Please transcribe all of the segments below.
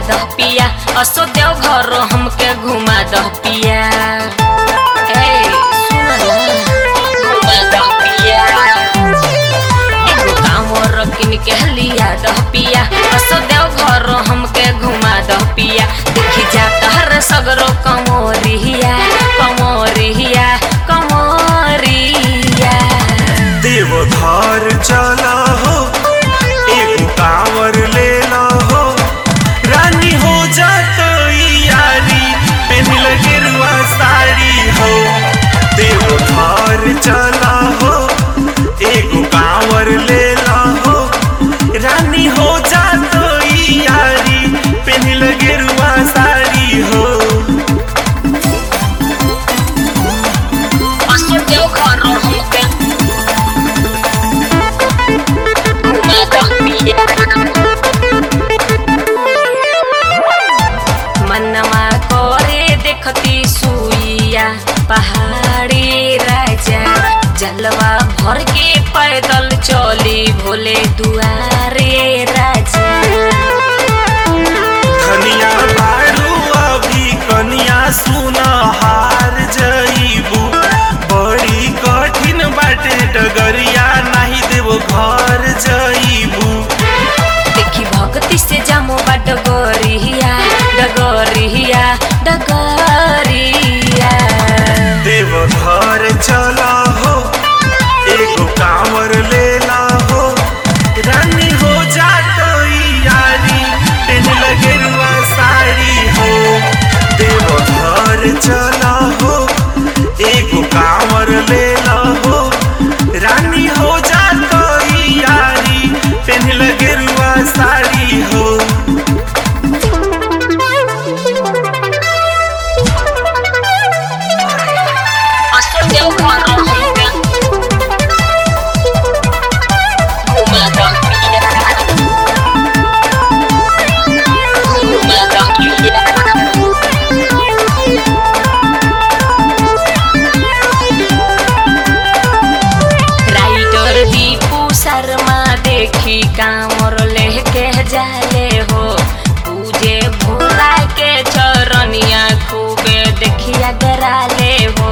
दह पिया असो देव घर हमके घुमा दह पिया ए सुन ना घुमा दह पिया एगो कांवर किन के लिया दह पिया असो देव घर हमके घुमा दह पिया देखी जा तहर सगरो कमोरिया कमोरिया कमोरिया देवघर चला हो एगो कांवर ले ला हो रानी हो जात यारी पहन गेरुआ साड़ी हो देवघर चला हो एगो कांवर ले ला हो रानी हो जात यारी पहन गेरुआ साड़ी हो असो देव घर हमके घुमा दह पिया मनवा करे देखती सुइया पहाड़ी राजा जलवा भर के पैदल चली भोले दुआरे राजा धनिया बारू अभी कनिया सुना हार जईबू बड़ी कठिन बाटे डगरिया नाही देव घर जईबू देखी भक्ति से जामो बा डगरिया डगरिया डगरिया देव घर चला हो एगो कांवर ले ला हो रानी हो जात यारी पेन लगेरुआ साड़ी हो देव घर चला हो एगो कांवर ले ला हो रानी हो जात यारी पेन लगेरुआ साड़ी हो असो देव घर हमके घुमा दह पिया घुमा दह पिया राइटर दीपू शर्मा देखी कामर लेके जाले हो पूजे भोला के चरनिया खूबे देखिया डराले हो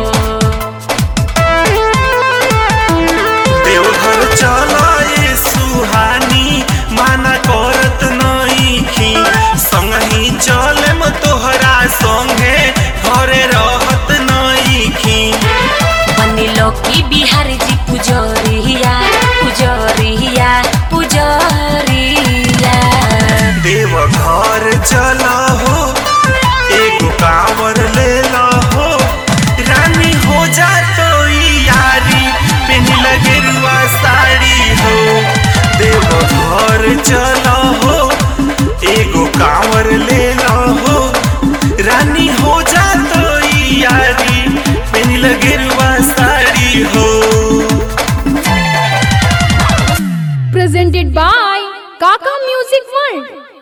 देवघर चला ए सुहानी माना करत नईखी संगही चले म तोहरा संगे घरे रहत नईखी बनिलो की बिहारी जी पुजरिया पुजरिया पुजरिया देवघर चला हो एगो कांवर ले ला हो रानी हो जात यारी पेन लगेरुआ साड़ी हो देवघर चला हो एगो कांवर ले ला हो रानी हो जात यारी पेन लगेरुआ साड़ी हो presented by Kaka Music World.